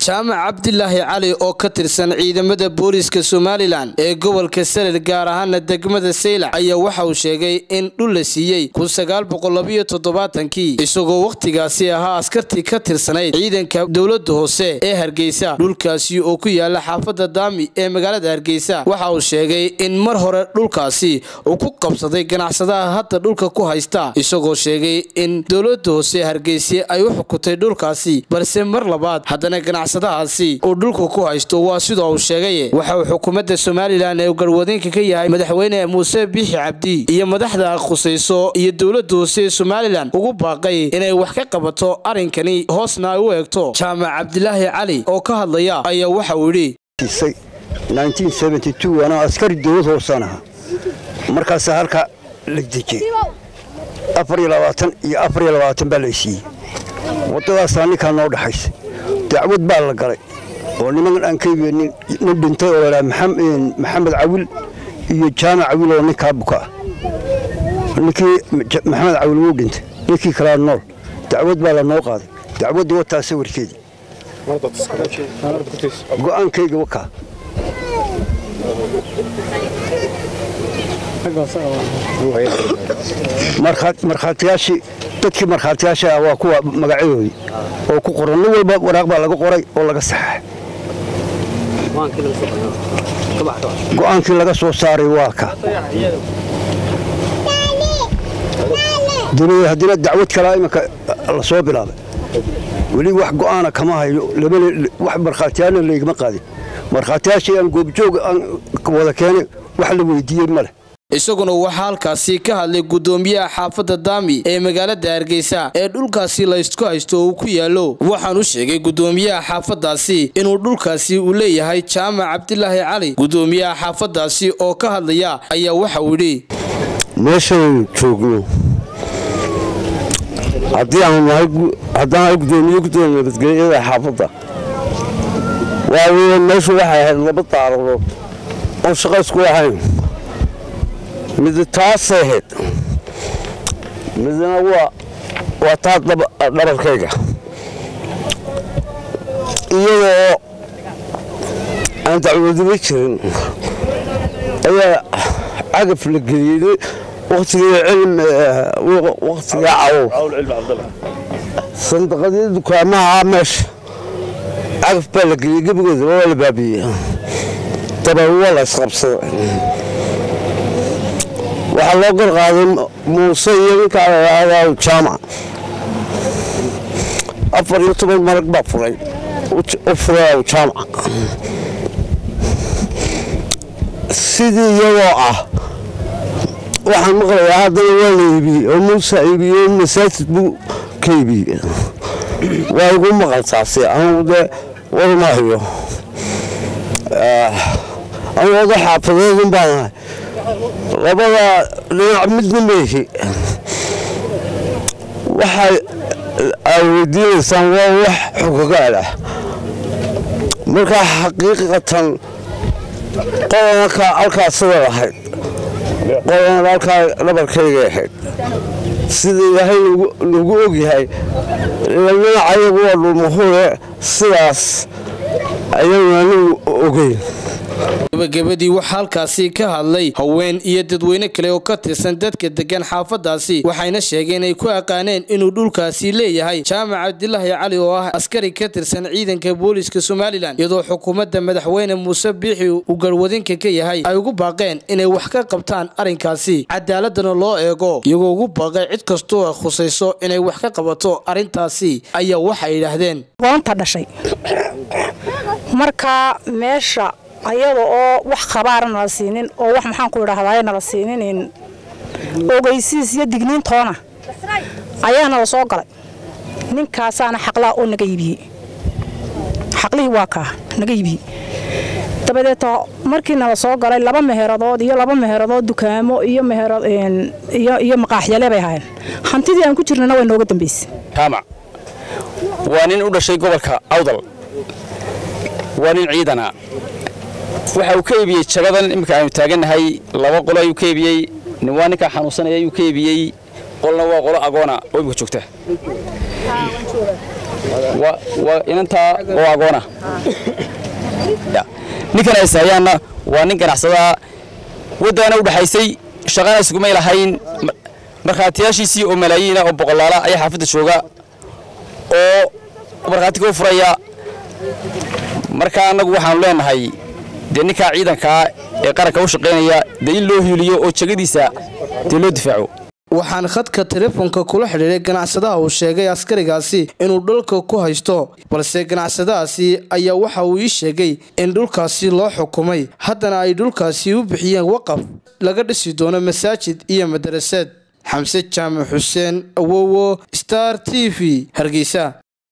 jaamac cabdilaahi cali oo ka tirsan ciidamada booliiska somalilan ee gobolka salel gaar ahaana degmada saylac ayaa waxa uu sheegay in dhul la siiyey kii isagoo wakhtigaasi ahaa askartii ka tirsanayd ciidanka dowlada hoose ee hargeysa dhulkaasi oo ku yaala xaafada daami ee magaalada hargeysa waxa uu sheegay in mar hore dhulkaasi uu ku qabsaday ganacsadaha hadda dhulka ku haysta isagoo sheegay in dowlada hoose hargeysa ay u xukutay dhulkaasi balse mar labaad haddana ganacsadahaasi uu dhulka ku haysto waa sidoo uu sheegay waxa uu xukuumadda somalilan ee garwadeenka ka yahay madaxweyne muuse biixi cabdi iyo madaxda khusayso iyo dowlada hoose ee somalilan ugu baaqay inay wax ka qabato arrinkani hoosna ay u eegto jaamac cabdilaahi cali oo ka hadlaya ayaa waxa uu yidhi anaa askari dowlad hoosaan ahaa markaasaa halkaa la dejiyey afariyo labaatan iyo afariyo labaatan baa la siiyey waddadaasaa ninkaa noo dhaxaysa dacwad baa la galay oo niman aan ka iibinin nin dhintay oo ladhaa maxamed cawil iyo jaamac cawil oo ninkaa buka ah ninkii maxamed cawil wuu dhintay ninkii kalaa nool dacwad baa la noo qaaday dacwaddii wataa sawirkeedii go'aankayga wakaa markhaatiyaashii dadkii markhaatiyaasha ah waa kuwa magacyadoodii oo ku qoran nin walba waraaq baa laga qoray oo laga saxaxay go'aankii laga soo saaray waa ka haddina dacwad kalaa iminka la soo bilaabay weli wax go'aana kama hayo wax markhaatiyaana laygama qaadin markhaatiyaashii aan goobjoog aan wada keenay wax la weydiiyey ma leh isaguna waxaa halkaasi ka hadlay guddoomiyaha xaafadda daami ee magaalada hargeysa ee dhulkaasi laysku haysto uu ku yaallo waxaan u sheegay guddoomiyaha xaafaddaasi inuu dhulkaasi uu leeyahay jaamac cabdilaahi cali guddoomiyaha xaafaddaasi oo ka hadlaya ayaa waxa uu yidhi meeshaan joogno haddii haddaan hay gudoomiye gudoomiye nabadgelyada xaafadda waa weye meeshu waxay ahayd laba daaradood oon shaqo isku ahayn mid taasay ahayd midna waa taa dhabarkayga iyadoo aan dacwadima jirin ayaa cagaf la geliyey wakhtiga cawow sandaqadii dukaamaha meesha cagaf baa la geliyey gebigeeda waa la baabiyey dabeed waa la isqabsaday waxaa loo garqaaday muuse iyo ninkaa ladhaahdaa jaamac afar iyo toban marag baa furay u furay jaamac sidii iyagoo ah waxaan maqlayaa haddana waa la iibiyey oo muuse iibiyey masaajid buu ka iibiyey waa igu maqal taasi anugu dee warmahayo anugu oda xaafadeedun baan ahay labada dhinac midna meehi waxay aa weydiinaysaan waa wax xogogaal ah markaa xaqiiqatan qodanka halkaasada lahayd qodanka halkaa dhabarkayga ahayd sida ilaahay lagu ogyahay dhinaca ayagu waa dhulmahure sidaas ayanu anigu ogeyn gabagabadii waxaa halkaasi ka hadlay haween iyo dadweyne kale oo ka tirsan dadka degan xaafaddaasi waxayna sheegeen ay ku aqaaneen inuu dhulkaasi leeyahay jaamac cabdilaahi cali oo ah askari ka tirsan ciidanka booliiska somalilan iyadoo xukuumadda madaxweyne muuse biixi uu garwadinka ka yahay ay ugu baaqeen inay wax ka qabtaan arrinkaasi cadaaladana loo eego iyagoo ugu baaqay cid kastoo khusayso inay wax ka qabato arrintaasi ayaa waxay yidhaahdeen marka meesha ayada oo wax khabaara nala siinin oo wax maxaan ku idhaahdaay nala siinin ogeysiis iyo digniintoona ayaa nala soo galay ninkaasaana xaqlaa oo naga iibiyey xaqlihii waa kaa naga iibiyey dabadeeto markii nala soo galay laba meheradood iyo laba meheradood dukaamo iyo iyo maqaaxyale bay ahaayeen hantidii aan ku jirnana way nooga dambaysay jaamac waa nin u dhashay gobolka awdal waa nin ciidana waxa uu ka iibiyey jagadan iminka aanu taagannahay laba qolo ayuu ka iibiyey nin waa ninkaa xanuunsanaya ayuu ka iibiyey qolna waa qolo agoona oo imika joogta waa inantaa oo agoona ninkan ay sahayaanna waa nin ganacsadaa waddaana u dhexaysay shaqana iskumay lahayn markhaatiyaashiisii oo malaayiina oo boqolaala ayaa xaafadda jooga oo markhaati kau furaya marka annagu waxaanu leenahay dee ninkaa ciidankaa ee qaranka u shaqaynaya dee in loo hiiliyo oo jegadiisa dee loo difaaco waxaan khadka telefoonka kula xidhiidhay ganacsadaha uu sheegay askarigaasi inuu dhulka ku haysto balse ganacsadahaasi ayaa waxa uu ii sheegay in dhulkaasi loo xukumay haddana ay dhulkaasi u bixiyeen waqaf laga dhisi doono masaajid iyo madarasad xamse jaamac xuseen awowo star t v hargeysa